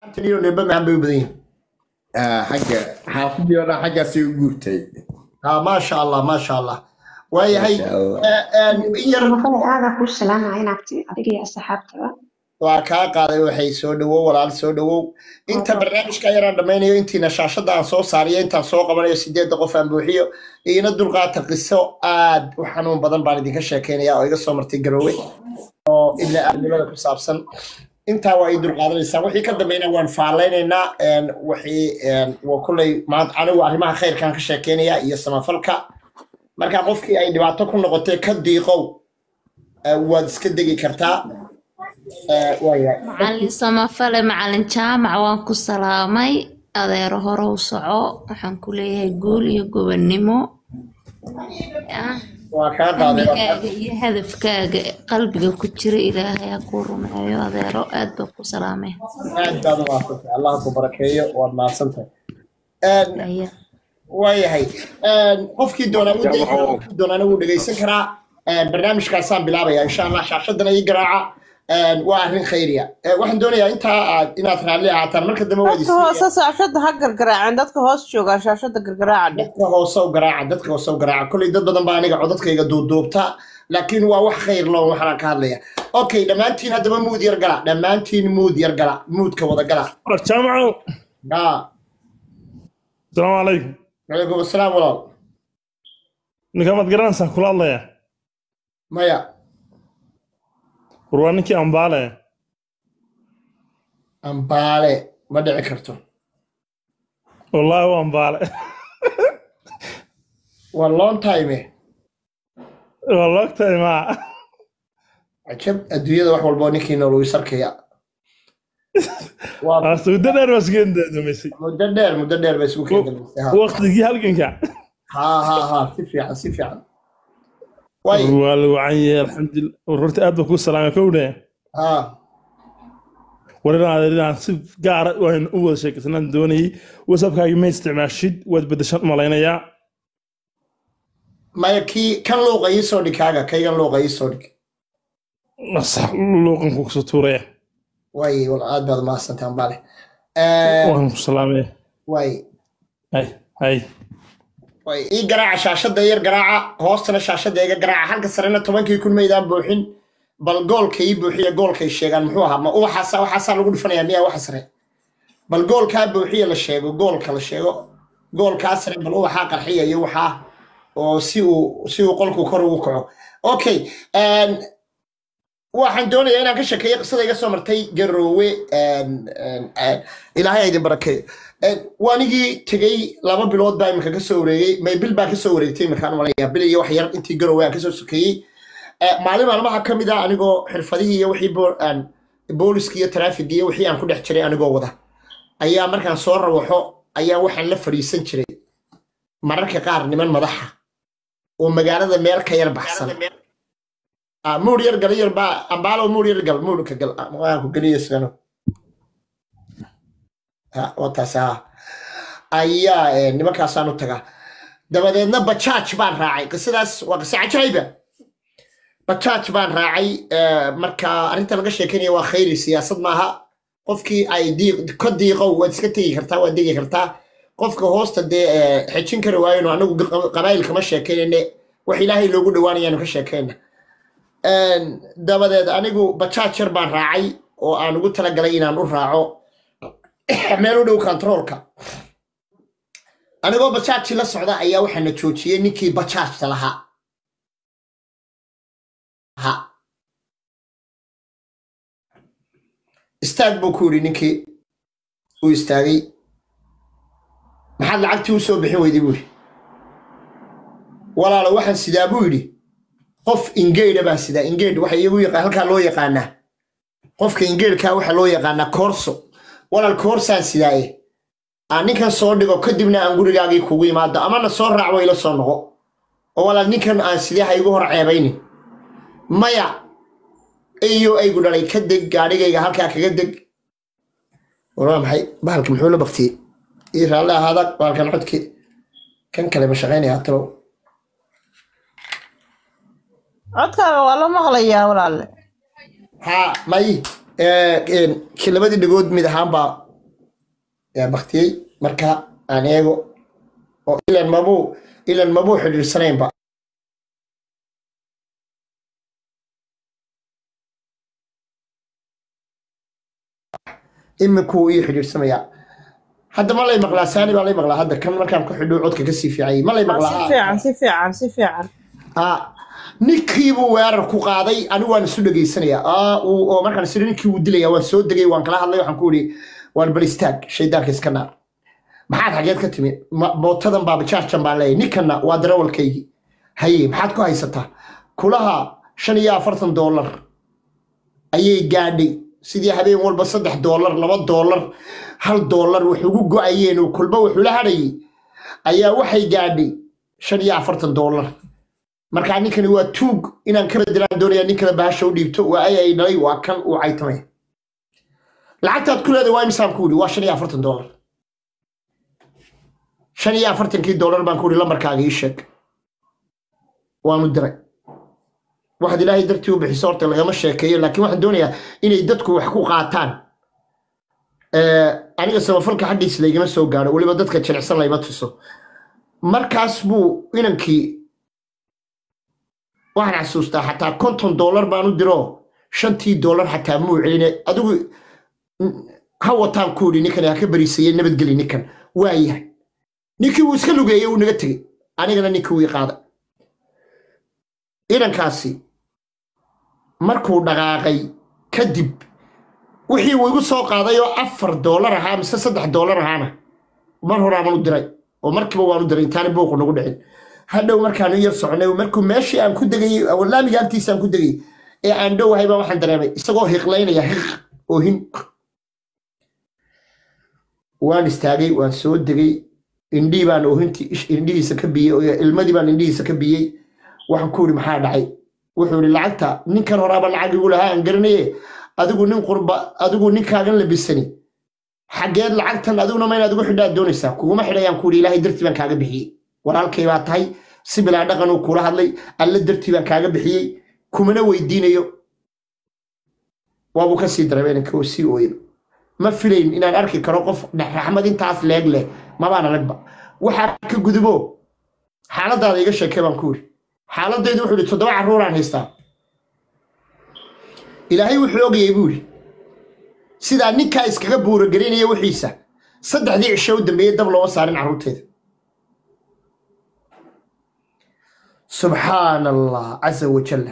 taniyo nimba maxan bay u badan yihiin xagga xaafadii oo dhan xaggaasay u guurtay ha maasha allah maasha allah waayahay Masha Allah. eh, eh, in yar Maqalay aaga ku salaamaya inaagti adiga iyo asxaabtaba. waa kaa qaaday waxay soo dhawow walaal soo dhawow inta barnaamijka yaraan dhammaynayo intiina shaashada aan soo saariyo intaan soo qabanayo sideedda qof aan buuxiyo iina dulqaata qiso aad u xanuun badan baan idinka sheekeynaya oo iga soo martay garoowe oo ilaa aadnimada ku saabsan intaa waa ii dulqaadanaysaa wixii ka dambeynaa waan faalleynaynaa een, wixii een, waa kulley maanta anigu arrimaha khayrkaan ka sheekeynaya iyo samafalka marka qofkii ay dhibaato ku noqotay ka diiqow eh, waad iska degi kartaa Eh, waayahay macalin samafale macalin jaamac waan ku salaamay adeero hore u soco waxaan ku leeyahay guul iyo gobonnimo Ah, waa kaa qaaday waa kaa- hamigaaga iyo hadafkaaga qalbiga ku jira ilaahay ha kuu rumeeyo adeero aad baa ku salaamay aad baad u maadsantahay allah ku barakeeyo waad mahadsantahay Een, Aya. waayahay Een, qofkii doonaa wuu degi karaa qofkii doonaana wuu dhegeysan karaa Een, barnaamijkaasaan bilaabaya insha allah shaashadana ii garaaca Een, waa arrin khayriya Ee, waxaan doonayaa intaa aad inaad raalli ahaataan marka dambe waad dadka hoose shaashada ha gargaraaceen dadka hoos joogaa shaashada gargaraaca dheh dadka hoose u garaaca dadka hoose u garaaca kolley dad badan baa aniga codadkayga duuduubta laakiin waa wax khayr loo waxaan ka hadlaya okay dhammaantiin haddaba muud yar gala dhammaantiin muud yar gala muudka wada gala jaamacow aa asalaamu calaykum calaykum asalaam walaal ninkaa maad garanaysaa kula hadlaya maya war waa ninkii ambaale ambaale ma dhici karto wallaahi waa ambaale waa long time waa loogtahay maa cajab adduunyada wax walbo ninkii nool wuu sarkaya waa Aa, muddo dheer baa isgeen daadumaysay muddo dheer muddo dheer ba isugu keendamaysay ha waqtigii halganka ha ha ha si fiican si fiican way waa lagu canyay alxamdulillah war horta aad baa kuu salaamay kowdhe ha war inaan inaan si gaara waan u wada sheekaysanaan doonayay whatsappkaagi ma isticmaashid waad bedeshan malaynayaa maya kii kan luuqa ii soo dhig kaaga kaygan luuqa ii soo dhig sax luuqanku kusoo tuuraya way wal aad baad mahadsantahay ambaale waan ku salaamaya way hay hay way ii garaaca shaashadda yar garaaca hoostana shaashadda iga garaaca halka sarena tobankii kun maydaan buuxin bal goolka ii buuxiya goolkay sheegaan muxuu ahaa ma ubaxaasa waxaasaa lagu dhufanayaa miyaa waxa sare bal goolkaa buuxiya la sheego goolka la sheego goolkaa sare bal ubaxaa qarxiya iyo waxaa oo si uu si uu qolku kor ugu kaco okay een, waxaan doonayaa inaan ka sheekeeyo qisada iga soo martay garoowe een, een, een, ilaahay ha idin barakeeyo Een, waanigii tegey laba bilood baa iminka kasoo wareegay may bil baa kasoo wareegtay iminkaan malaya bil iyo wax yar intii garoowe aan kasoo sokeeyey Eh, maalin maalmaha ka mid ah anigoo xirfadihii iyo wixii bo- aan booliskii iyo taraafigii iyo wixii aan ku dhex jiray anigoo wada ayaa markaan soo rawaxo ayaa waxaan la fadhiisan jiray mararka qaar niman madaxa oo magaalada meel ka yar baxsan Ah, muur yar gal yar baa ambaalo muur yar gal muur ka gal Ah, waan ku geliya isagana Ha, waa taas ha ayaa eh, nimankaasaan u tagaa dabadeedna bajaaj baan raacay qisadaas waa qiso cajaayiba bajaaj baan raacay eh, marka arrinta laga sheekeynaya waa khayri siyaasad maaha qofkii ay diiq- ka diiqow waad iska tegi kartaa waad degi kartaa qofka hoosta dee eh, xejin kari waayno anagu qa- qabaayil kama sheekeynayne wax ilaahay loogu dhawaanayaanu ka sheekeyna Een, dabadeed anigu bajaaj yar baan raacay oo aan ugu talagalay inaan u raaco meel u dhow kontaroolka anigoo bajaajii la socda ayaa waxaana joojiyey ninkii bajaajta lahaa ha istaag buu ku yidhi ninkii uu istaagay maxaad lacagtii u soo bixin weyday buu yidhi walaalo waxaan sidaa buu yidhi qof ingeydha baan sidaa ingeydh waxa iyagu yaqa halkaa loo yaqaanaa qofka ingeydhkaa waxa loo yaqaanaa koorso walaal koorsaan sidaaye aan ninkan soo dhigo kadibna aan gurigaagii kugu imaado amana soo raac ila soo noqo oo walaal ninkan aan sidee ha igu hor ceebaynin maya iyo aygu dhalay ka deg gaadhigayga halkaa kaga deg war waa maxay bahalka muxuu la baktiyey ii raalli ahaada bahalkan codki kan kale ma shaqaynaya talow codkaaga waa la maqlayaa walaalle ها ماي كي labadii dhagood mid ahaan baa yaa baktiyey marka aan eego oo ilan mabuu ilan mabuu xidhiirsanaynba iminkuu ii xidhiirsamayaa hadda ma lay maqlaa saani baa lay maqlaa hadda kan markaan ku xidho codka kasii fiicayay ma lay si maqlaa fiican si fiican si fiican Ah, ninkiibuu weerar ku qaaday anigu waan isu dhegaysanayaa Ah, uu- oo markaan isiri ninkii wuu dilaya waan soo degay waan kala hadlay waxaan ku ihi waan bal istaag shaydaanka iska naar maxaad xageed ka timi Ma- mootadan baa bajaajjan baan leeyahay ninkanna waa darawalkaygii haye maxaad ku haysataa kulaha shan iyo afartan doolar ayay gaadhay sidii habeen walba saddex doolar laba doolar hal doolar wax ugu go-ayeen oo kulba wuxuu la hadhayay ayaa waxay gaadhay shan iyo afartan doolar markaa ninkani waa tuug inaan ka bedelaan doonaya nin kale bahasha u dhiibto waa ay ay dhalay waa kan uu caytamay lacagtaad ku leedahay waa imisaan ku yidhi waa shan iyo afartan doolar shan iyo afartankii doolar baan ku yidhi lambarkaaga ii sheeg waanu diray waxaad ilaahay dartii u bixiso horta lagama sheekeeyo laakiin waxaan doonayaa inay dadku wax ku qaataan Eh, aniga samafalka xaggiis laygama soo gaadho weliba dadka jilicsan layma tuso markaas buu inankii waxaan xasuustaa xataa konton doolar baan u diro shantii doolar xataa muu celine adigu mm, ha wataan ku yidhi ninkan ha ka bariisayey nabadgeli ninkan waayahay ninkii wuu iska lugeeyey wuu naga tegey anigana ninkii wii qaaday inankaasi markuu dhaqaaqay kadib wixii uu igu soo qaaday oo afar doolar ahaa mise saddex doolar ahaana mar horaaban u diray oo markiiba waan u diray intaani buuqu nagu dhicin hadhow markaanu yar soconay markuu meeshii aan ku degayey laamiga agtiisa aan ku degayey ee aan dhowahay baa waxaan dareemay isagoo hiqlaynaya hiq oo hin waan istaagay waan soo degay indhii baan oohintii ish- indhihiisa ka biyey oo ilmadii baan indhihiisa ka biyey waxaan ku yidhi maxaa dhacay wuxuu yidhi lacagta ninkan horaaba lacag igu lahaa aan garanaye adigu nin qurba adigu ninkaagan labisani xaggeed lacagtan adiguna ma inaad ugu xidhaad doonaysaa kuguma xidhayaan ku yidhi ilaahay dartii baan kaaga bixiyey walaalkay baa tahay si bilaa dhaqan uu kula hadlay alle dartii baan kaaga bixiyey kumana weydiinayo waabuu ka sii dareemay inanka oo sii ooyin ma filayn inaan arki karo qof raxmad intaas leeg leh mabaan aragba waxaa ka gudubo xaaladaada iga sheekee baan ku yidhi xaaladaydu wuxuu yidhi toddoba carruuraan haystaa ilaahay wuxuu ogayay buu yidhi sidaa ninkaa iskaga buuragelinaya wixiisa saddexdii cisho u dambeeyey dab looma saarin carruurteeda subxaana allah casa wajalla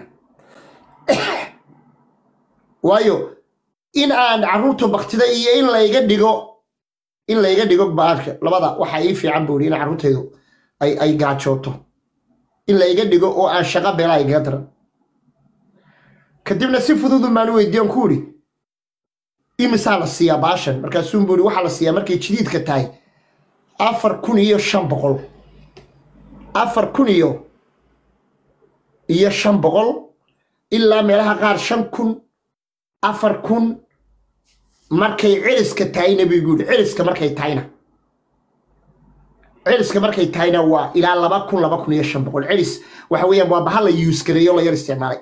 waayo in aan carruurtu baktida iyo in layga dhigo in layga dhigo baalka labada waxaa ii fiican buu yidhi in carruurtaydu ay ay gaajooto in layga dhigo oo aan shaqo beelaa igaga daran kadibna si fududun baan u weydiiyan ku idhi imisaa la siiyaa baashan markaasuun buu ihi waxaa la siiyaa markay jadiidka tahay afar kun iyo shan boqol afar kun iyo iyo shan boqol ilaa meelaha qaar shan kun afar kun markay celiska tahayna buu igu yidhi celiska markay tahayna celiska markay tahayna waa ilaa laba kun laba kun iyo shan boqol celis waxa weeyaan waa bahal la yuus gareeyo la yar isticmaalay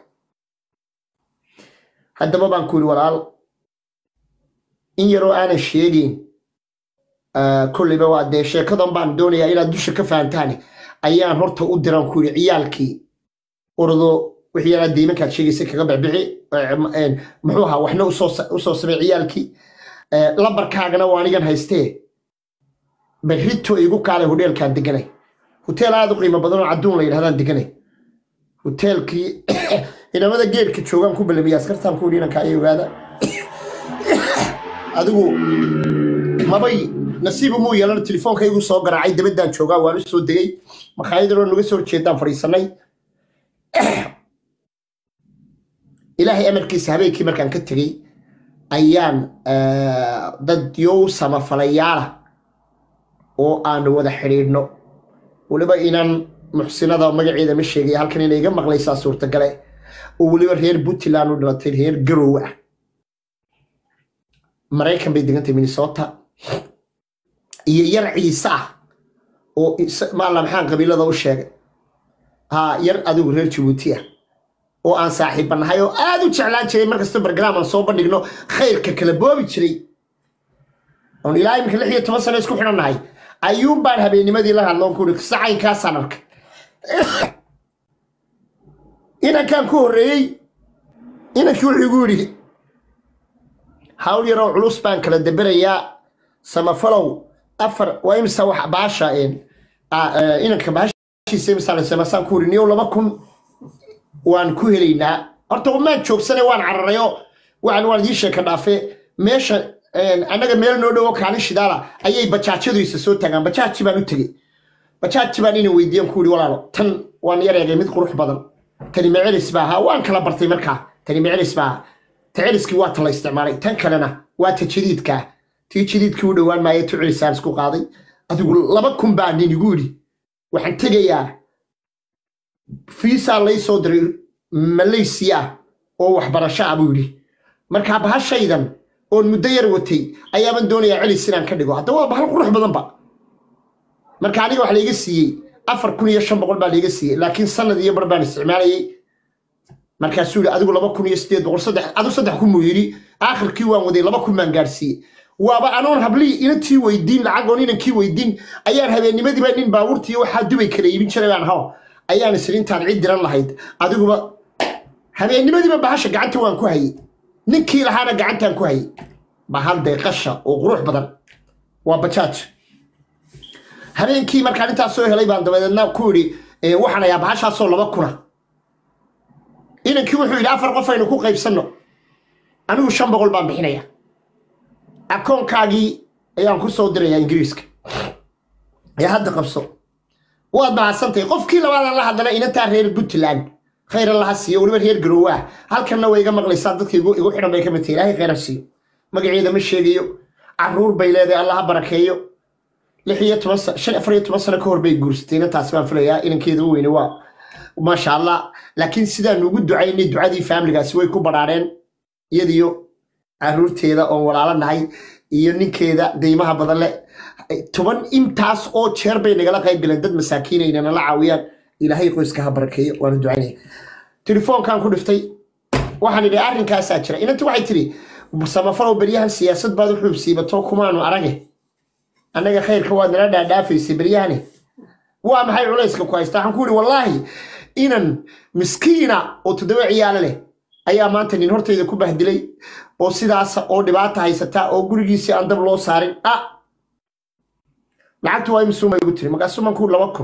haddaba baan ku yidhi walaal in yaroo aanan sheegeyn kolleyba waa dee sheekadan baan doonayaa inaad dusha ka fahantaane ayaan horta u diran ku yidhi ciyaalkii ordo wixii yaraa deymankaad sheegaysa kaga bixbixi eh, muxuu ahaa waxna usoo sa- usoo samay ciyaalkii Eh, lambarkaagana waa anigan haystee berrito igu kaalay hodheelkaan deganay hoteel aad u qiimo badan oo cadduun la yidhahdaan deganay hoteelkii inamada geedka joogaan ku balamiya askartaan ku yidhi inanka ay ogaada adigu mabay nasiibu muu yeelan telefoonka igu soo garaacay dabaddaan joogaa waan u soo degay makhaayadaloo naga soo horjeedaan fadhiisanay ilaahay amarkiisa habeenkii markaan ka tegey ayaan eh, dad yow samafalayaala oo aanu wada xidhiidhno weliba inaan muxsinada magaceeda ma sheegaya halkan inay iga maqlaysaa suurtagale oo weliba reer puntland u dhalatay reer garow ah maraykan bay degantay minnesota iyo yar ciise ah oo is- maala maxaan qabiilada u sheegay ha yar adigu reer jabuuti ah oo aan saaxiibba nahay oo aad u jeclaan jiray markasta barnaam aan soo bandhigno khayrka kala boobi jiray oon ilaa iminka lix iyo toban sano isku xidhannahay ayuun baan habeennimadii la hadloon ku uri sacaynkaasaan arkay inankaan ku horreeyey inankii wuxuu igu yidhi hawl yaroo culus baan kala deberayaa samafalow afar waa imisa wax baasha een, a- ee, inanka baashiisa imisaa samasaan ku uri niyow laba kun waan ku helaynaa horta maan joogsane waan cararayo waxaan waan idiin sheeka dhaafe meesha een, annaga meel noo dhowo kaalin shidaala ayay bajaajyadu isa soo tagaan bajaaji baan u tegey bajaaji baan ina weydiiyan ku yidhi walaalo tan waan yar eegay mid qurux badan tani macelis baa ahaa waan kala bartay markaa tani macelis baa ahaa ta celiskii waa ta la isticmaalay tan kalena waa ta jadiidka ah tii jadiidkii u dhowaan maaya tu celisaan isku qaaday adigu laba kun baa nin igu yidhi waxaan tegayaa fiisaa lay soo diray malaysiya oo waxbarasho ah buu yidhi markaa bahashaydan oon muddo yar watay ayaaban doonayaa celis inaan ka dhigo hadda waa bahal qurux badanba marka aniga wax laiga siiyey afar kun iyo shan boqol baa laiga siiyey laakiin sanad iyo bar baan isticmaalayay markaasuu yidhi adigu laba kun iyo sideed boqol saddex adu saddex kun buu yidhi aakhirkii waan waday laba kun baan gaarsiiyey waaba anoon hablii inantii weydiin lacagoon inankii weydiin ayaan habeennimadiiba nin baabuurtii waxaa dubay kala iibin jiray baan haw ayaan isiri intaan cid diran lahayd adiguba habeennimadiiba bahasha gacanta waan ku hayey ninkii lahaana gacantaan ku hayey bahal deeqasha oo qurux badan waa bajaaj habeenkii markaan intaas soo helay baan dabadeedna ku yidhi "Eh, waxaan ayaa bahashaasoo laba kuna inankii wuxuu yidhi afar qof aynu ku qaybsanno anigu shan boqol baan bixinaya akoonkaagii ayaan ku soo dirayaa ingiriiska ee hadda qabso waad mahadsantahay qofkii labaadaan la hadlana inantaa reer puntland khayra laha siiyo weliba reer garowaa halkanna way iga maqlaysaa dadka igu igu xidhan bay ka mid tahay ilaahay khayra siiyo magaceeda ma sheegayo caruur bay leedahay allaha barakeeyo lix iyo toban sa- shan afar iyo toban sano ka hor bay guursatay inantaasi baan filayaa inankeeda u weyne waa maasha allah laakiin sidaan ugu ducaynay ducadii faamiligaasi way ku badhaadheen iyadiyo caruurteeda oon walaalo nahay iyo ninkeeda deymaha badan leh toban intaas oo jeer bay nagala qayb galeen dad masaakiinayna nala caawiyaan ilaahay qoyska ha barakeeyo waanu ducaynaya telefoonkan ku dhiftay waxaan idhi arrinkaasaa jira inanti waxay tidhi samafalow beryahan siyaasad baad u xuubsiibato kumaanu arage annaga khayrka waad nala dhaadhaafaysay beryahani waa maxay culayska ku haysta waxaan ku yidhi wallaahi inan miskiina oo toddoba ciyaalo leh ayaa maanta nin hortayda ku bahdilay oo sidaas oo dhibaata haysata oo gurigiisii aan dab loo saarin ah lacagtu waa imisuuma igu tiri markaasuu man ku laba kun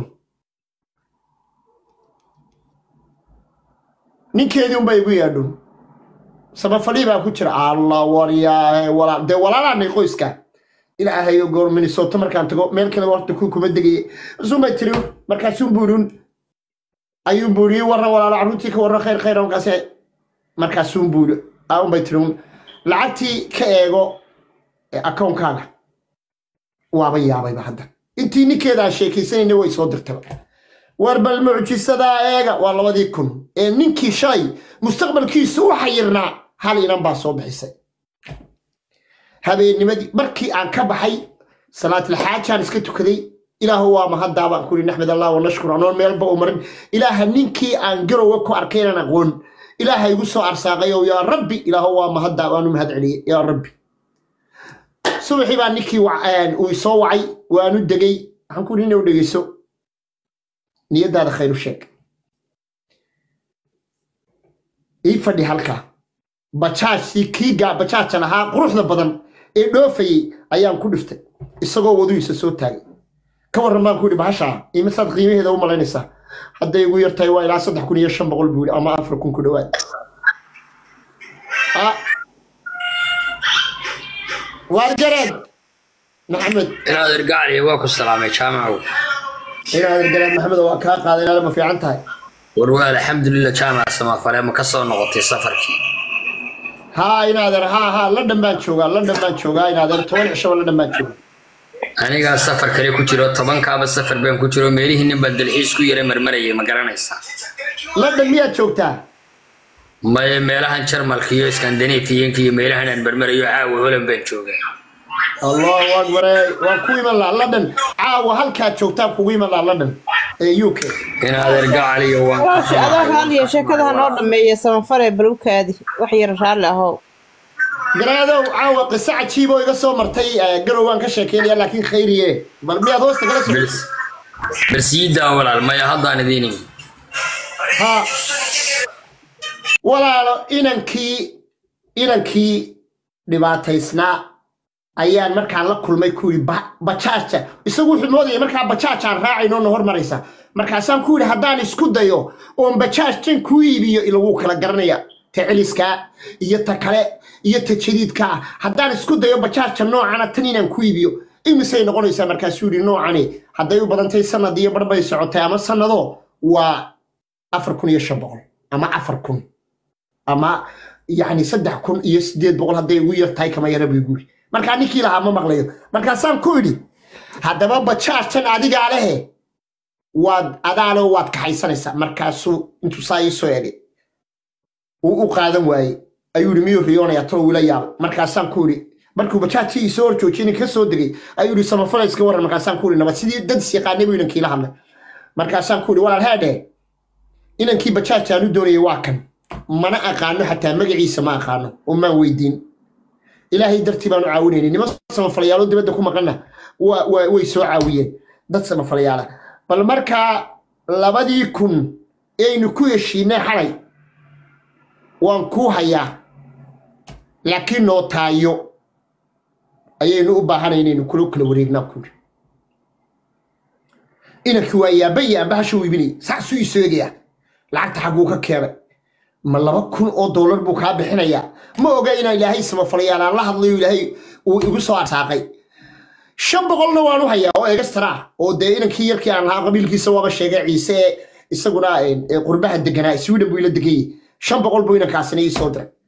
ninkeedii unbaa igu yaadhow samafalii baa ku jira allah waryaahe walaa dee walaalaanay qoyska ilaahayo goor minnesota markaan tago meel kale horta ku kuma degaye markaasuunbay tiri markaasuun buurun ayuun buuri warran walaalo carruurtii ka warran khayr khayr markaas markaasuun buuri unbay tiri lacagtii ka eego akoonkaaga waaba yaabayba hadda intii ninkeedaan sheekaysanayna way soo dirtaba war bal mucjisadaa eega waa labadii kun ee ninkii shalay mustaqbalkiisu u xayirnaa hal inan baa soo bixisay habeennimadii markii aan ka baxay salaatilxaajaan iska tukaday ilaahu waa mahaddaa baan kuri naxmed allah wanashkur anoon meelba u marin ilaaha ninkii aan garowa ku arkay inaan aqoon ilaaha igu soo arsaaqay oo yaa rabbi ilaahu waa mahaddaa waanu mahad celiyey yaa rabbi subaxii baa ninkii uu soo wacay waanu degay waxaan ku ina u dhegeyso niyadaada khayru sheeg ii fadhi halkaa bajaajtii kii gaa bajaaja lahaa quruxda badan ee dhoofayey ayaan ku dhiftay isagoo waduhiisa soo taagay ka warran baan ku yidhi bahashaa imisaad qiimaheeda u malaynaysaa hadday igu yartahay waa ilaa saddex kun iyo shan boqol buu yidhi ama afar kun ku dhowaad waargareed maxamed inaad irgacliya waa ku salaamay jaamacow inaad gareed maxamed waa kaa qaaday inaad ma fiican tahay war waa alxamdulilah jaamac samafale ma ka soo noqotay safarkii haa inaadeer haa haa london baan joogaa london baan joogaa inaadeer toban cishaba london baan joogaa anigaa safar kale ku jiro tobankaaba safar baan ku jiro meelihii nin baan dalxiis ku yara marmarayay ma garanaysaa london miyaad joogtaa maye meelahan jarmalka iyo skandinafiyanka iyo meelahan aan marmarayo caawa holan baan joogaa allahu akbare waan ku iman lahaa london caawa halkaad joogtaan kugu iman lahaa london ee u k inaad irgacliya waan ka walaashi adoo raalliya sheekadaha noo dhameeya samafare balugkaadi wax yar raalli ahow garaadow caawa qiso cajiib oo iga soo martay eh, garow waan ka sheekeynaya laakiin khayriye bal miyaad hoosta kala soo bers bersiidaa walaal maya haddaan idiin imi ha walaalo inankii inankii dhibaataysnaa ayaan markaa la kulmay ku yidhi "Ba- bajaaja isagu wuxuu moodaya markaa bajaajaan raacayno na hormaraysa markaasaan ku yidhi haddaan isku dayo oon bajaajan ku iibiyo ilaguu kala garanaya ta celiskaa iyo ta kale iyo ta jadiidkaa haddaan isku dayo bajaaja noocana tan inaan ku iibiyo imisay noqonaysaa markaasuu yidhi noocani hadday u badantay sanad iyo bar bay socotay ama sanado waa afar kun iyo shan boqol ama afar kun ama yani saddex kun iyo sideed boqol hadday ugu yar tahay kama yara bay guuri markaa ninkii lahaa ma maqlayo markaasaan ku idhi haddaba bajaajan adigaa lehe waad adaalo waad kaxaysanaysaa markaasuu intuu saa ii soo egay uu u qaadan waayey ayuu yidhi miyuu riyoonaya talo wila yaabay markaasaan ku idhi markuu bajaajii isoo hor joojiyey ka soo degay ayuu yidhi samafalayska waran markaasaan ku idhi nabad sidii dad is yaqaanay buu inankiila hadlay markaasaan ku idhi walaal heedhe inankii bajaaj aan u doonayay waa kan mana aqaano xataa magaciisa ma aqaano oo maan weydiin ilaahay dartii baan u caawinaynay niman samafalayaalo dibadda ku maqanna wa- wa- way soo caawiyeen dad samafalayaala bal markaa labadii kun aynu ku heshiinay xalay waan kuu hayaa laakiin noo taayo ayaynu u baahanay inaynu kula kala wareegnaa kuuri inankii waa yaabaya amba hasha wiibinay saasuu isoo egayaa lacagta xagguu ka keenay ma laba kun oo doolar buu kaa bixinayaa ma oga inaan ilaahay samafalayaal aan la hadlayo ilaahay uu igu soo arsaaqay shan boqolna waan u hayaa oo egastara ah oo dee inankii yarkii aan lahaa qabiilkiisa waaba sheegay ciise ee isaguna eh, eh, qurbaha deganaa sweden buu ila degayey shan boqol buu inankaasina ii soo diray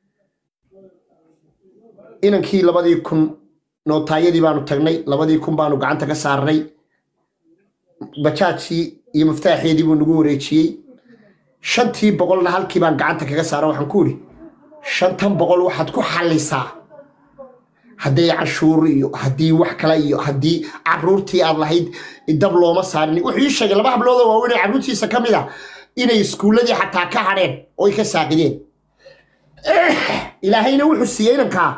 inankii labadii kun nootaayadii baanu tagnay labadii kun baanu gacanta ka saarnay bajaajii iyo miftaaxeedii buu nagu wareejiyey shantii boqolna halkii baan gacanta kaga saara waxaan ku idhi shantan boqol waxaad ku xallisaa hadday cashuur iyo haddii wax kale iyo haddii caruurtii aad lahayd dab looma saarin wuxuu ii sheegay laba hablood oo waaweyn ee caruurtiisa ka mid ah inay iskuulladii xataa ka hadheen oo ay ka saaqideen ilaahayna wuxuu siiyey inankaa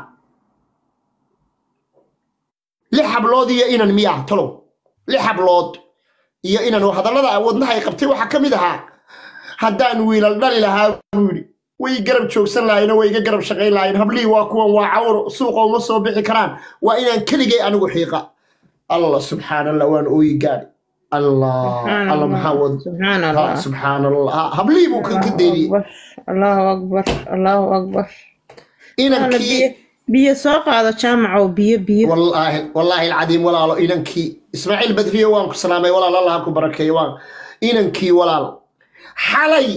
lix hablood iyo inan miya talow lix hablood iyo inan oo hadallada wadnaha ay qabtay waxaa ka mid ahaa haddaan wiilal dhali lahaa buu yidhi way garab joogsan lahayen oo way iga garab shaqayn lahayen hablihii waa kuwan waa cawro suuqa uma soo bixi karaan waa inaan keligay anigu xiiqa allah subxaan allah waan ooyi gaadhi allah سبحان allah maxaa الله wad سبحان ha, الله subxaan allah Ha, hablihii buu ka ka dayniyey الله أكبر الله أكبر الله أكبر أنا inankii بيه بيه سوق هذا جامعة وبيه بيه والله والله العظيم walaalo inankii ismaaciil badriyo waan ku salaamay walaal allah ha ku barakeeyo waan inankii walaal xalay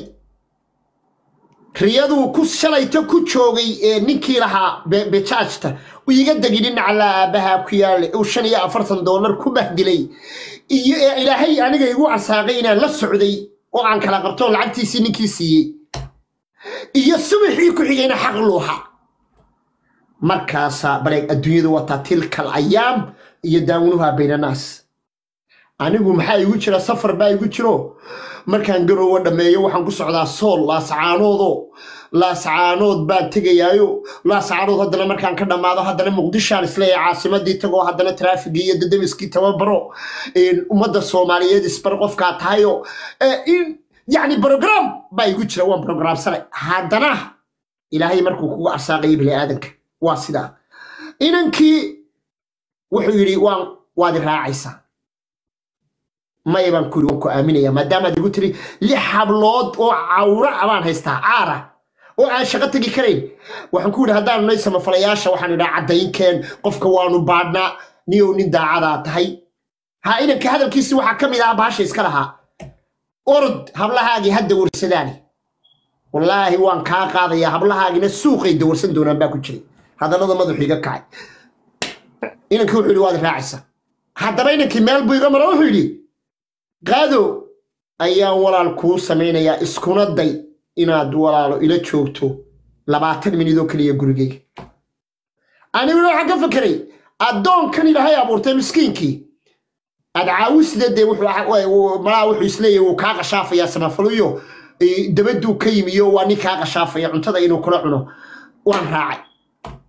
riyaduu ku shalayta ku joogay ee ninkii lahaa be- bejaajta uu iga degi dhinaca la aabaha ku yaale uu shan iyo afartan doolar ku bahdilay iyo ee ilaahay aniga igu arsaaqay inaan la socday oo aan kala qabto oo lacagtiisii ninkii siiyey iyo subaxii ku xigayna xaq luuxa markaasaa baleeg adduunyadu wataa tilkal ayaam iyo daawunuha baynanaas anigu maxaa igu jira safar baa igu jiro markaan garoowa dhammeeyo waxaan ku socdaa sool laascaanoodo laascaanood baan tegayaayo laascaanood haddana markaan ka dhammaado haddana muqdishaan isleeyahay caasimadii tagoo haddana traafigii iyo dadamiskii tababaro een, ummadda soomaaliyeed isbar qofkaa tahayo ee, in yacni brogram baa igu jira waan brograamsanay haddana ilaahay markuu kugu arsaaqayo bini aadanka waa sidaa inankii wuxuu yidhi waan waad i raacaysaa maya baan ku yidhi waan ku aaminaya maadaamaad igu tiri lix hablood oo cawra ah baan haystaa caara oo aan shaqo tegi karayn waxaan ku yidhi haddaanu nay samafalayaasha waxaan idhaa caddaynkeen qofka waanu baadhnaa niyow nin daacadaa tahay ha inanka hadalkiisi waxaa ka mid ah baasha iska lahaa orod hablahaagii hadda warsadaani wallaahi waan kaa qaadayaa hablahaagina suuqay dawarsan doonaan baa ku jiray hadallada madaxu iga kacay inankii wuxuu yidhi waad raacaysaa haddaba inankii meel buu iga mara wuxuu yidhi qaado ayaan walaal kuu samaynayaa iskuna day inaad walaalo ila joogto labaatan minid oo keliya gurigayga aniguna waxaan ka fekeray addoonkan ilaahay abuurtay miskiinkii aad caawisida dee wuxuu malaa wuxuu isleeyahay wuu kaa qashaafayaa samafaluyo dabaduu ka yimiyo waa nin kaa qashaafaya cuntada inuu kula cuno waan raacay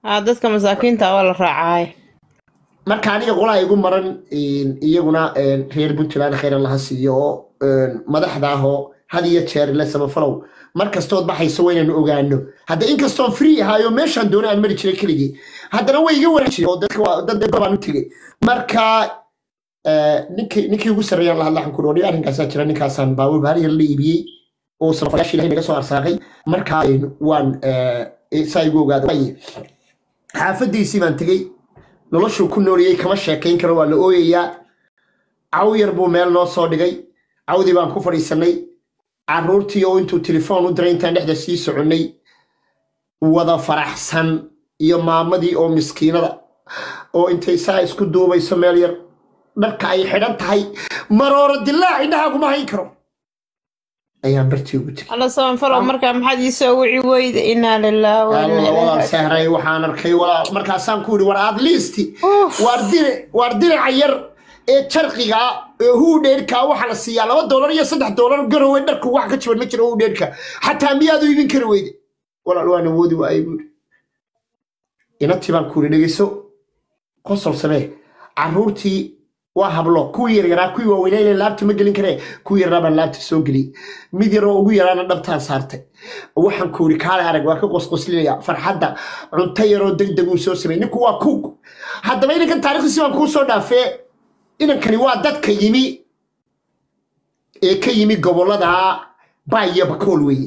aa dadka masaakiinta waa la raacaaye marka aniga qolaa igu maran een, iyaguna een, reer puntland khayr allaha siiyo oo een, madaxda ah oo had iyo jeer le samafalow mar kastood baxayso waa inaynu ogaano hadda inkastoon free ahaayo meeshaan doona aan mari jiray keligii haddana way iga waran jireen oo dadka waa- dad dad baan u tegey marka eh, ninkii ninkii ugu sarreeyaan la hadla waxaan ku dhoodhay arrinkaasaa jira ninkaasaan baawur baari yar la iibiyey oo samafalayaashii ilahay naga soo arsaaqay marka een, waan eh, saa igu ogaada Waaye, xaafadiisii baan tegey noloshuu ku nooliyey kama sheekayn karo waa la ooyayaa caw yar buu meel noo soo dhigay cawdii baan ku fadhiisanay caruurtii oo intuu telefoon u diray intaan dhexda sii soconnay wada faraxsan iyo maamadii oo miskiinada oo intay saa isku duubayso meel yar dharka ay xidhan tahay marooro dilaac indhaha kuma hayn karo ayaan bartii ugu tegay alla samafalow markaa maxaad ii soo wici weyda inaa lillaah wa inaa alla ilaihi walaal raajicuun. sahray waxaan arkay walaal markaasaan ku yidhi war aad liisti Uff. waar diri waar diraca yar ee jarqiga ah, ee huudheerka waxaa la siiyaa laba doolar iyo saddex doolar garowe dharku wax ka jaban ma jiro huudheerka xataa miyaad u iibin kari weyde walaal waan awoodi waayay buuri inantii baan ku yidhi dhegeyso qosol samee caruurtii waa hablo kuwii yaryaraa kuwii waaweynaa ilan laabta ma gelin karee kuwii yaraa baan laabta soo geliyey mid yaroo ugu yaraana dhabtaan saartay waxaan ku yidhi kaale arag waa ka qosqoslinaya farxadda cunto yaroo degdeg uu soo sameeyey ninku waa kuug haddaba inankan taarikhdiisi baan kuu soo dhaafee inankani waa dadka yimi ee ka yimi gobollada baa iyo bakool weeye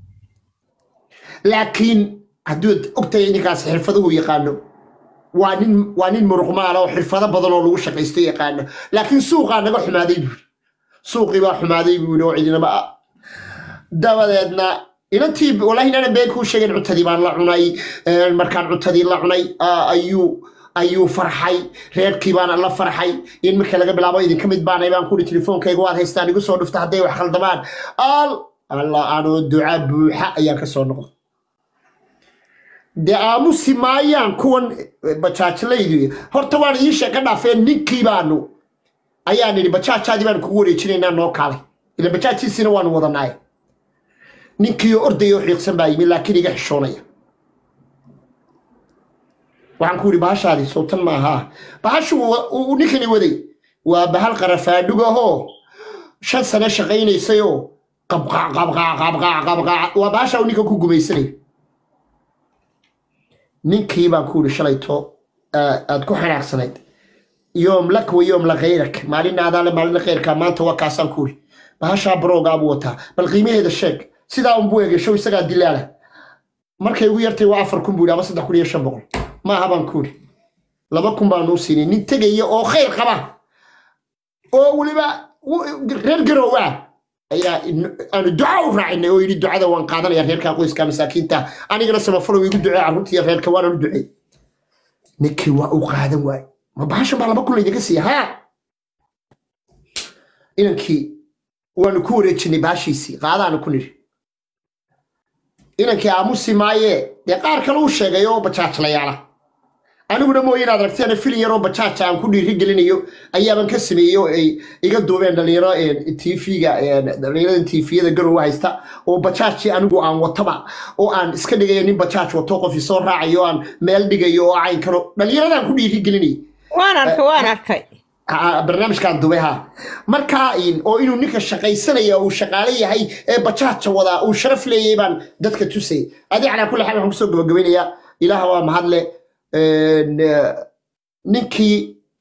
laakiin hadduu ogtahay ninkaas xirfaduhu yaqaano waa nin waa nin muruqmaala oo xirfado badan oo lagu shaqaysto yaqaano laakiin suuqaa naga xumaaday buuri suuqii baa xumaaday buuri oo cidinaba ah dabadeedna inantii walahi inaanan been kuu sheegin cuntadii baan la cunay een, markaan cuntadii la cunay ah, ayuu ayuu farxay reerkii baana la farxay in marka laga bilaabo idinka mid baanay baan kuhi telefoonkayga waad haystaan igu soo dhufta hadday wax khaldamaan al alla anoo duca buuxa ayaan ka soo noqday dee aamusi maayaan kuwan bajaajlaydu horta waan ii sheeka dhaafeen ninkii baanu ayaan idhi bajaajaadii baanu kugu wareejinaynaa noo kaalay ila bajaajiisina waanu wadanaaye ninkii oo ordaya oo xiiqsan baa yimi laakiin iga xishoonaya waxaan ku yidhi bahashaadii sowtan maaha bahashu wa- uu ninkani waday waa bahal qarafaadhugahoo shan sane shaqaynaysayoo qabqaac qabqaac qabqaac qabqaac waa bahasha uu ninka ku gumaysanay ninkii baan ku yidhi shalayto aa- aad ku xanaaqsanayd yoom lak wa yoom la khayrak maalin aadaale maalin khayrka maanta waa kaasaan ku yidhi bahashaa baroogaa buu wataa bal qiimaheeda sheeg sidaa unbuu egeshow isagaa dilaala markay ugu yartay waa afar kun buu yidhi ama saddex kun iyo shan boqol maaha baan ku yidhi laba kun baanu u siinay nin tegaya oo khayr qaba oo weliba w- reer garow ah ayaa in- aanu duca u raacinay oo yidhi ducada waan qaadanaya reerka qoyska masaakiinta anigana samafalow igu ducee carruurtiiyo reerka waananu ducey ninkii waa uu qaadan waay ma bahashan baa laba kun laydinka siiya haa inankii waanu ku wareejinay baashiisii qaadaanu ku nidhi inankii aamusi maaye dee qaar kale uu sheegay oo bajaajlayaala aniguna mooye inaad aragteen filin yaroo bajaaja aan ku dhiiri gelinayo ayaaban ka sameeyey oo ay iga duubeen dhalinyaro tv-ga dhalinyarada tviyada garowa haysta oo bajaajii anigu aan wataba oo aan iska dhigayo nin bajaaj wato qof isoo raacayo oo aan meel dhigayo oo caynkano dhalinyaradaan ku dhiiri gelinayay waan arkay waan arkay Ah, barnaamijkan dubay ha marka in- oo inuu ninka shaqaysanaya uu shaqaale yahay ee bajaaja wadaa uu sharaf leeyahay baan dadka tusay adi calaa kulli xaal waxaan kusoo gabagabaynayaa ilaaha waa mahadle Een, eh, ninkii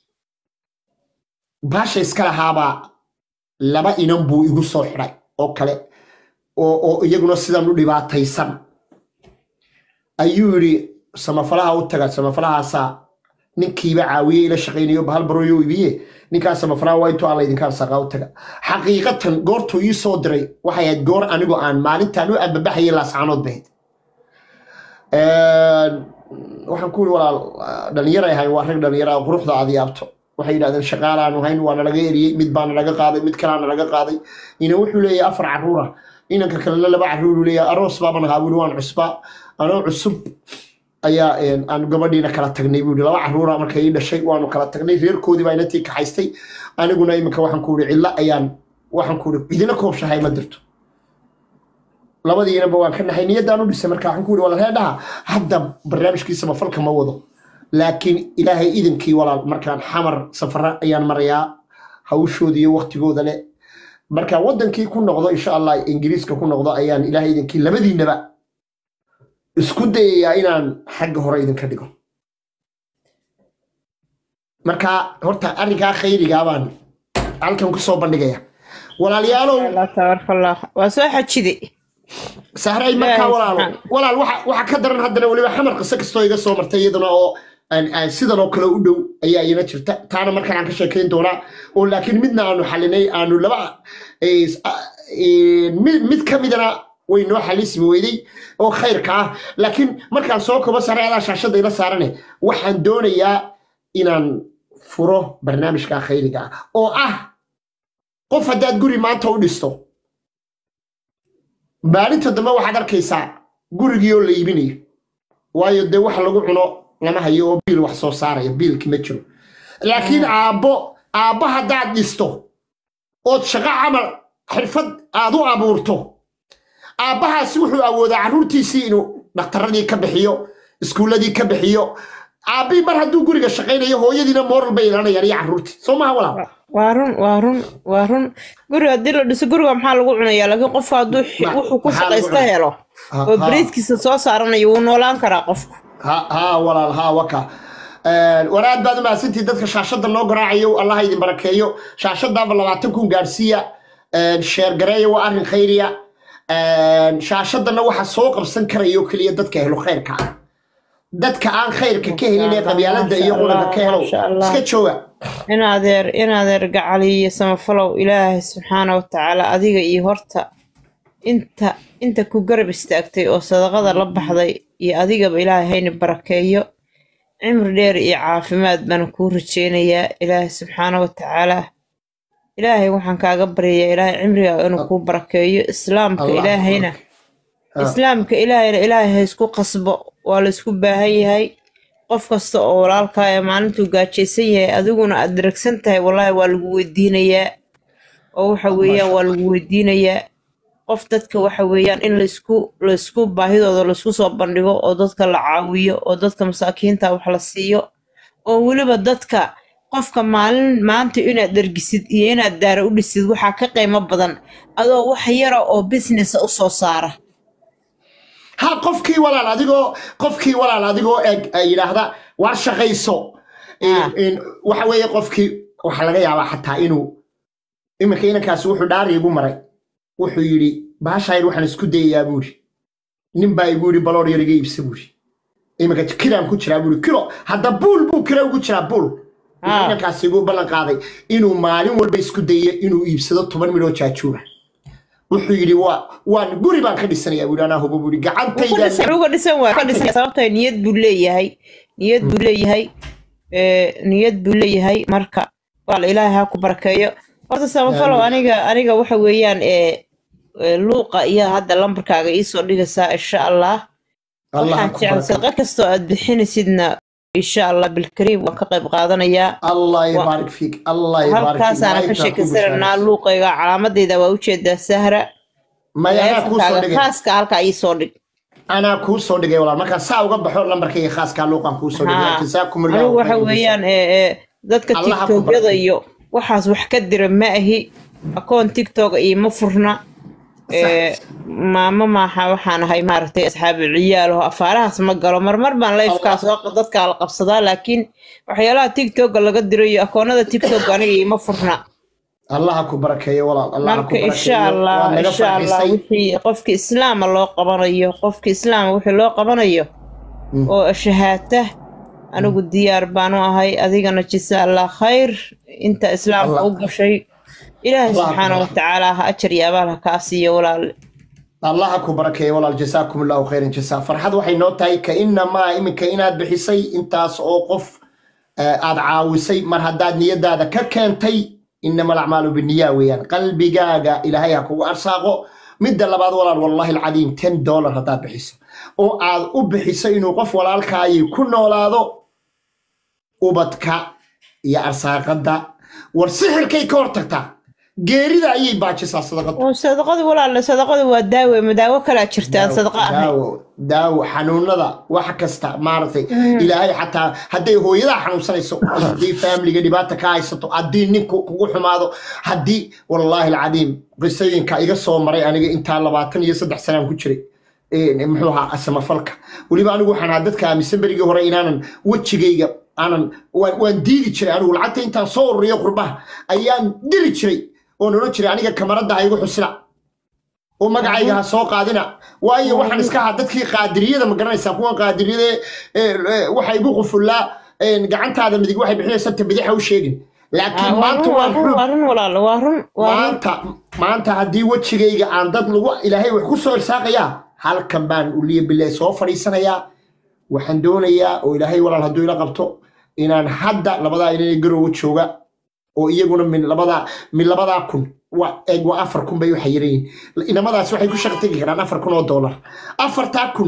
baasha iska lahaabaa laba inan buu igu soo xidhay oo kale oo oo iyaguna sidan u dhibaataysan ayuu yidhi samafalaha u taga samafalahaasaa ninkiiba caawiyey ila shaqaynayo bahal baroyo ibiye ninkaas samafalaha waa intuu alla idinka arsaaqaa u taga xaqiiqatan goortuu ii soo diray waxay ahayd goor anigoo aan maalintaan u ambabaxayay laascaanood bahayd waxaan ku yidhi walaal dhallinyar ay ahayn waa rag dhallinyara oo quruxda aad yaabto waxay yidhahdeen shaqaalaanu hayn waa nalaga eriyey mid baa nalaga qaaday mid kalaa nalaga qaaday ina wuxuu leeyahay afar caruura inanka kalena laba caruuru leeyahay aroos baaban ahaa wili waan cusbaa anoo cusub ayaa een, aan gabadhiina kala tagnay buu yidhi laba caruura markay ii dhashay waanu kala tagnay reerkoodii baa inantii kaxaystay aniguna iminka waxaan ku yidhi cidlo ayaan waxaan ku yidhi idina koobshahay ma dirto labadiinaba waan ka naxay niyaddaan u dhisay marka waxaan ku yidhi walaal heedhaha hadda barnaamijkiisaba falka ma wado laakiin ilaahay idinkii walaal markaan xamar safara ayaan marayaa hawshooda iyo waktigooda leh marka wadankii ku noqdo insha allah ingiriiska ku noqdo ayaan ilaahay idinkii labadiinaba isku dayayaa inaan xagga hore idinka dhigo marka horta arrinkaa khayrigaa baan halkan kusoo bandhigaya walaalayaalow allah tabaarakallah waa soo xajiday sahray markaa Ilaahay walaalo subxaan- walaal waxa waxa ka daran haddana weliba xamar qiso kastoo iga soo martay iyadana oo aan- aan sidan oo kale u dhow ayaa ina jirta taana markaan aan ka sheekayn doonaa oo laakiin midna aanu xalinay aanu laba eh, ah, eh, mid mid ka midana way noo xalismi weyday oo khayrka ah laakiin markaan soo kobo sare adaa shaashadda ila saarane waxaan doonayaa inaan furo barnaamijka khayriga ah oo ah qof haddaad guri maanta u dhisto maalinta dambe waxaad arkaysaa gurigii oo la iibinayo waayo dee wax lagu cuno lama hayo oo biil wax soo saaraya biilki ma jiro laakiin aabbo aabbo haddaad dhisto ood shaqo camal xirfad aad u abuurto aabbahaasi wuxuu awoodaa carruurtiisii inuu dhakhtaradii ka bixiyo iskuulladii ka bixiyo aabbii mar hadduu guriga shaqaynayo hooyadiina mooral bay ilanayaan iyo carruurtii soo maha walaal waa run waa run waa run guriga haddii la dhiso guriga maxaa lagu cunayaa laakiin qofku hadduu xi- Ma- wuxuu ku maxaa lagu shaqaysta cunaa? helo Ha- oo ha. bariiskiisa soo saaranayo wuu noolaan karaa qofku ha ha walaal ha waka war aad baad u mahadsantihi dadka shaashadda noo garaacayo allah idin barakeeyo shaashadaaba labaatan kun gaadhsiiya sheer gareeya waa arrin khayriya shaashadana waxa soo qabsan karayo keliya dadka helo khayrka ah dadka aan khayrka ka helin ee qabyaalada iyo qulanka ka helo Masha Allah. iska jooga in adeer in adeer gacali iyo samafalow ilaahay subxaana wa tacaala adiga iyo horta inta inta ku garab istaagtay oo sadaqada la baxday iyo adigaba ilaahay hayna barakeeyo cimri dheer iyo caafimaad baan kuu rajeynayaa ilaahay subxaana wa tacaala ilaahay waxaan kaaga baryayaa ilaahay cimrigaaga inuu kuu barakeeyo islaamka Allah ilaahayna Ha. islaamka ilaahayna ilaahay ha isku qasbo waa la isku baahan yahay qof kasta oo walaalkaa ee maalintuu gaajaysan yahay adiguna aad daragsan tahay wallaahi waa lagu weydiinayaa oo waxa weeyaan waa lagu weydiinayaa qof dadka waxa weeyaan in laysku laysku baahidooda laysku soo bandhigo oo dadka la caawiyo oo dadka masaakiinta wax la siiyo oo weliba dadka qofka maalin maanta inaad dhergisid iyo inaad daara u dhisid waxaa ka qiimo badan adoo wax yara oo businessa u soo saara ha qofkii walaal adigoo qofkii walaal adigoo eg ay yidhaahda waa shaqayso Ah. In- waxa weeye qofkii waxaa laga yaabaa xataa inuu iminka inankaasi wuxuu dhaari igu maray wuxuu yidhi baashayr waxaan isku dayayaa buuri nin baa igu yidhi baloor yar iga iibsa buuri iminka kiraan ku jiraa buuri kilo hadda buul buu kira ugu jiraa buul wuxuu Ah. inankaasi igu ballan qaaday inuu maalin walba isku dayo inuu iibsado toban midhoo jaajuura wuxuu yidhi waa waan guri baan ka dhisanayaa buuri anaa hubo buuri gacantayda uga dhisan waa ka dhisan sababtoo niyad buu leeyahay niyad buu leeyahay ee, niyad buu leeyahay marka walaal ilaahay ha ku barakeeyo horta samafalow aniga aniga waxa weeyaan ee ee, luuqa iyo hadda lambarkaaga iisoo dhigaysaa insha allah Allah ha waxaan ku jecel barakeeyo. sadaqa kastoo aad bixinaysidna insha allah bilkariim waan ka qayb qaadanayaa الله يبارك فيك الله يبارك فيك halkaasaana ka sheekaysananaa luuqayga calaamadayda waa ujeedaa sahra ما انا كو سو teleefonkaaga دغay khaaska halkaa iisoo dhig انا كو سو دغay walaal marka saa uga baxo lambarkayga khaaska luuqan ku soo dhigay Haa. jazaakum anigu allah waxa weeyaan ee, ee, dadka Allah ha ku tiktokyada barakeeyo. iyo waxaas wax ka dira ma ahi akoon tiktok iima furna ee, maamo maaha waxaan ahay maaragtay asxaabi ciyaal oo afaarahaas ma galo marmar baan lifekaas dadka la qabsadaa laakiin waxyaalaha tiktoka laga diro iyo akoonada tiktok aniga iima furna allah ku barakeeyo walaal allah ku marka barakeeyo insha allah Waa naga insha allah farxisay. wixii qofki islaama loo qabanayo qofki islaama wixii loo qabanayo Mm. oo shahaata anigu diyaar baan u ahay adigana jisa allah khayr inta islaamka Allah. u gashay ilaahay Allah subxaana akbar. wa tacaala ha ajar iyo abaal ha kaa siiyo walaal allah ku barakeeyo walaal jazaakum allah khayran jazaa farxad waxay noo tahay ka inamaa iminka inaad bixisay intaas oo qof eh, aad caawisay mar haddaad niyadaada ka keentay inama alacmaalu biniya weeyaan qalbigaaga ilaahay ha kugu arsaaqo midda labaad walaal wallahi alcadiim ten dollar haddaad bixiso oo aad u bixiso inuu qof walaalkaayii ku noolaado ubadka iyo arsaaqada war sixirkay ka hortagtaa geerida ayay baajisaa sadaqadu oo sadaqadu walaale sadaqadu waa daawe ma daawo kalaa jirta aan sadaqa ahayn daawo daawo xanuunada wax kasta maaragtay ilaahay xataa hadday hooyadaa xanuunsanayso haddii faamiliga dhibaata ka haysato haddii ninku kugu xumaado haddii wallaahi alcadiim qisooyinka iga soo maray aniga intaa labaatan iyo saddex sanaan ku jiray Een, muxuu ahaa samafalka weliba anigu waxaan ahaa dadka aaminsan berigii hore inaanan wejigayga aanan waan waan diidi jiray anigu lacagta intaan soo ururiyo qurbaha ayaan diri jiray oon odhan jiray aniga kamaradda ha igu xusina oo magacayga ha soo qaadina waayo waxaan iska ahaa dadkii qaadiriyada ma garanaysaa kuwan qaadiriyada ee, ee, waxa igu qufullaa een, gacantaada midig waxay bixinaysaa ta bidix ha u sheegin laakiin waa maanta run waa waan run xub waa run walaale waa run waa run maanta maanta haddii wejigayga aan dad lagu ilaahay wax ku soo irsaaqayaa halkan baan uliya bilaa soo fadhiisanayaa waxaan doonayaa oo ilaahay walaal hadduu ila qabto inaan hadda labadaa inay garowa jooga oo iyaguna min labadaa min labadaa kun waa eeg waa afar kun bay waxa yirayiin inamadaas waxay ku shaqo tegi karaan afar kun oo doolar afartaa kun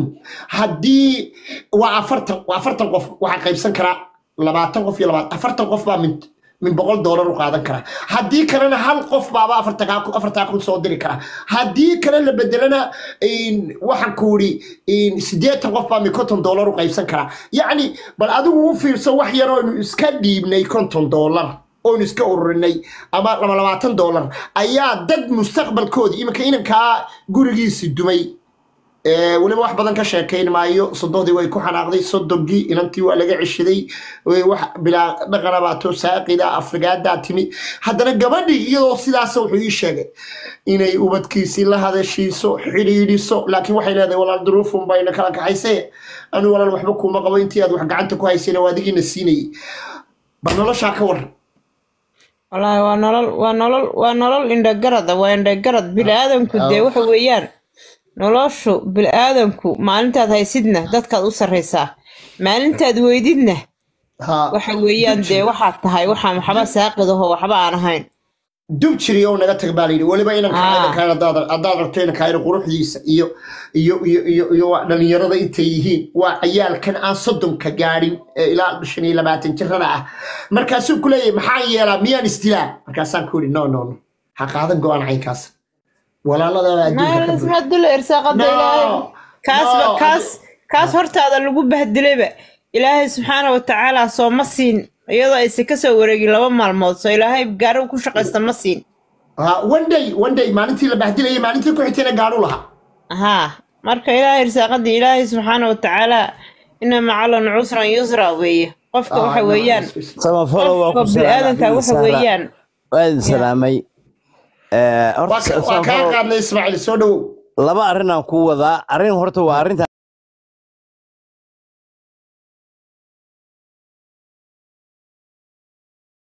haddii waa afartan waa afartan qof waxaa qaybsan karaa labaatan qof iyo labaatan afartan qof baa min min boqol doolar u qaadan kara haddii kalena hal qof baaba afartaa kun afartaa kun soo diri kara haddii kale la bedelana een, waxaan ku iri siddeetan qof baa min konton doolar u qaybsan kara yacni bal adigu u fiirso wax yar oonu iska dhiibnay konton doolar oonu iska ururinay ama laba labaatan doolar ayaa dad mustaqbalkoodii iminka inankaa gurigiisi dumay Ee, weliba wax badan ka sheekayn maayo sodohdii way ku xanaaqday sodogii inantii waa laga ceshaday way wax bilaa dhaqanabaato saaqida afrigaadaa timi haddana gabadhii iyadoo sidaas wuxuu ii sheegay inay ubadkiisii la hadashiiso xidhiidhiso laakiin waxay leedahay walaal duruufun bayna kala kaxaysay anu walaal waxba kuuma qabo intii aad wax gacanta ku haysayna waa adigiina siinayay bal noloshaa ka waran wallaahi waa nolol waa nolol waa nolol indhagarada waa indhagarad bili-aadanku dee waxa weeyaan noloshu bili-aadanku maalintaad haysidna dadkaad u sarraysaa maalintaad weydidna ha waxa weeyaan dee waxaad tahay waxaa waxba saaqidaho waxba aan ahayn dub jiri oo naga tag baa layidhi weliba inanka Ah. inankaan haddaad haddaad rabto inankaayna quruxdiisa iyo iyo iyo iyo iyo waa dhalinyarada intay yihiin waa cayaalkan aan soddonka gaadhin ee ilaa shan iyo labaatan jirada ah markaasuu ku leeyahay maxaa yeelaa miyaan isdilaa markaasaan ku yidhi no no no ha qaadan go-aan caynkaas walaalada adduunka ka buuxa. ma dula irsaaqada No, ilaahay kaasba no. kaas kaas hortaada lagu bahdilayba ilaahay subxaana wa tacaala soo ma siin iyadoo aysan kasoo wareegin laba maalmood soo ilaahay gaarigu ku shaqaysta ma siin Ah, one day one day maalintii la bahdilayay maalintii ku xigtayna gaadhu lahaa haa marka ilaahay irsaaqadii ilaahay subxaana wa tacaala ina macalan cusran yusra weeye qofka waxa Ah, weeyaan samafalo waa qofka ku bini-aadanka waxa weeyaan waa idin salaamay Eh, waa horta ka- waa kaa samafalo qaadnay ismaaciil soo dhowow laba arrin aan ku wadaa arrin horta waa arrinta